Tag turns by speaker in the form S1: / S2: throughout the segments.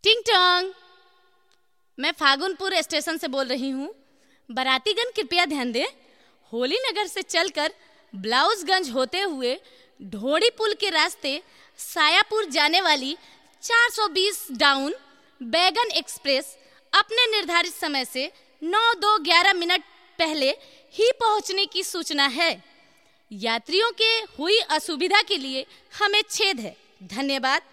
S1: टिंग टोंग मैं फागुनपुर स्टेशन से बोल रही हूँ बारातीगण कृपया ध्यान दें होली नगर से चलकर ब्लाउजगंज होते हुए ढोड़ी पुल के रास्ते सायापुर जाने वाली 420 डाउन बैगन एक्सप्रेस अपने निर्धारित समय से 9 दो ग्यारह मिनट पहले ही पहुंचने की सूचना है यात्रियों के हुई असुविधा के लिए हमें छेद है धन्यवाद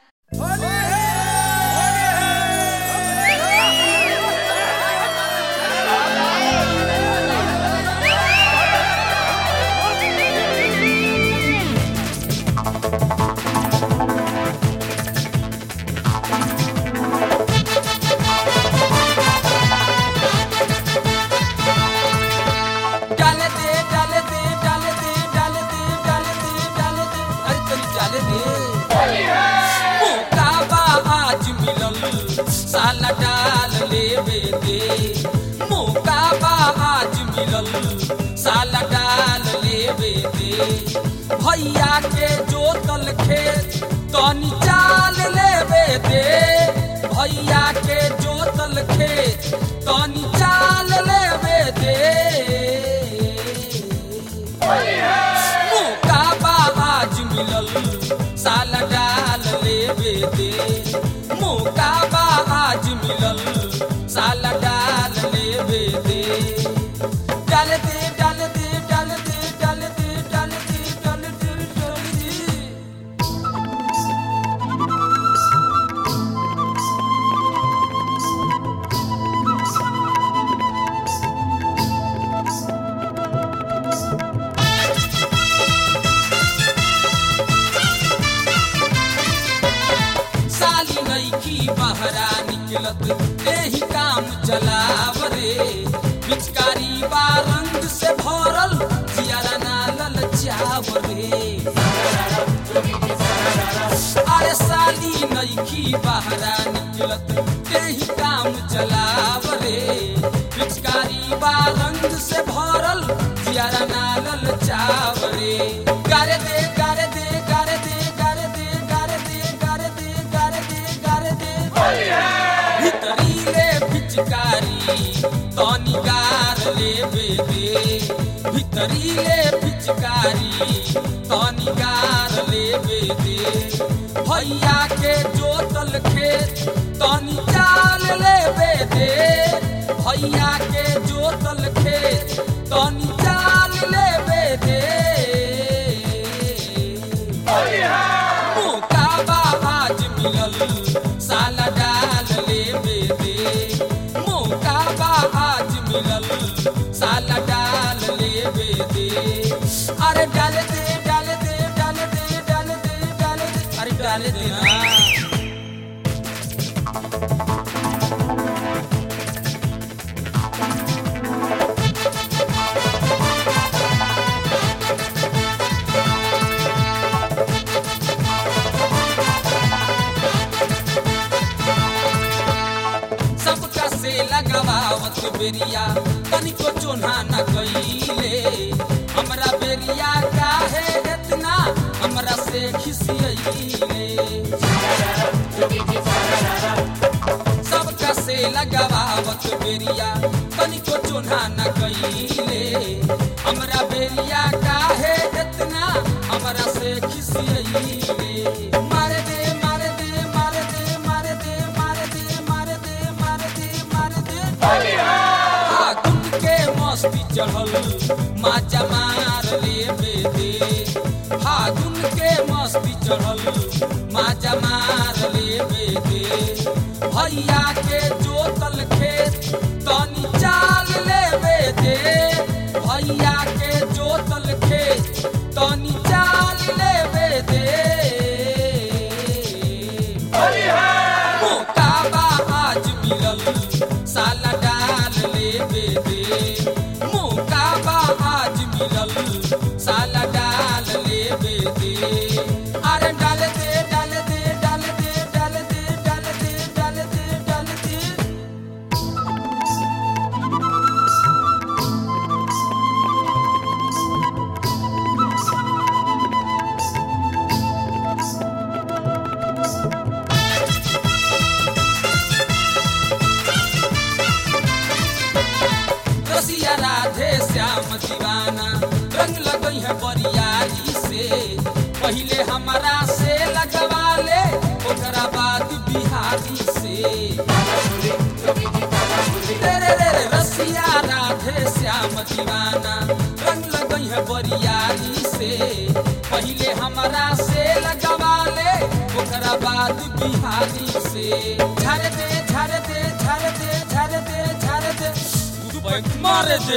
S2: डाले दे डाले दे डाले दे डाले दे डाले दे डाले दे अरे तनी डाले दे मौका बा आज मिलल साला डाल लेवे दे मौका बा आज मिलल साला डाल लेवे दे भैया के जोतल खेत तनी चाल लेवे दे भैया के जोतल खेत तनी चाल लेवे दे मौका बा आज मिलल साला डाल लेवे दे मौका बा आज मिलल साला डाल लेवे दे डाल दे डाल दे डाल दे डाल दे डाल दे डाल दे डाल दे साली नईकी बहरा निकलत एही काम चलाव रे पिचकारी बा रंग से भरल जियारा ना ललचाव रे अरे साली नईकी बहरा निकलत एही काम चलाव रे पिचकारी बा रंग से भरल जियारा ना ललचाव रे गारे दे गारे दे गारे दे गारे दे गारे दे गारे दे गारे दे गारे दे भितरी ले पिचकारी तनी गार लेवे दे भितरी ले पिचकारी तनी गार लेवे दे भैया के जोतल खेत तनी चाल लेवे दे भैया के जोतल खेत तनी चाल लेवे दे मौका बा आज मिलल साला डाल लेवे दे मौका बा आज मिलल साला डाल लेवे दे अरे डाल दे डाल दे डाल दे डाल दे डाल दे अरे डाल दे ना सबका से लगावत बेरिया तनिको चोना न कइले हमरा बेरिया काहे इतना हमरा से खिसियइले सबका से लगावत बेरिया तनिको चोना न कइले हमरा बेरिया काहे इतना हमरा से खिसियइले मारे दे मारे दे मारे दे मारे दे मारे दे मारे दे मारे दे मारे दे फागुन के मस्ती चढ़ल माचा मार लेवे दे फागुन के मस्ती चढ़ल माचा मार लेवे दे भैया के जोतल खेत तनी चाल लेवे दे भैया के जोतल खेत तनी चाल लेवे दे मौका बा आज मिलल साला डाल लेवे दे मौका बा आज मिलल साला डाल लेवे दे अरे डाल दे डाल दे डाल दे डाल दे डाल दे डाल दे डाल दे बाद बिहारी से तेरे रे रे रसिया राधे श्याम दीवाना रंग लगई है बरियारी से पहले हमरा से लगवा ले ओकरा बाद बिहारी से झर दे झर दे झर दे झर दे झर दे बैंक मार दे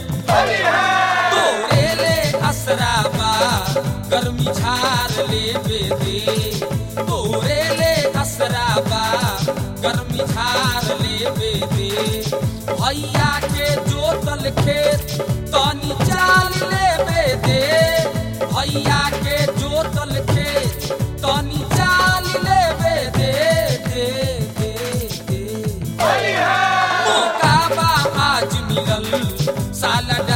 S2: तोरे ले असराबा गर्मी झार ले दे तोरे ले असराबा गर्मी झार ले दे भैया के जोतल खेत तनी चाल ले दे भैया के जोतल खेत तनी चाल ले दे दे दे दे मौका बा आज मिलल साला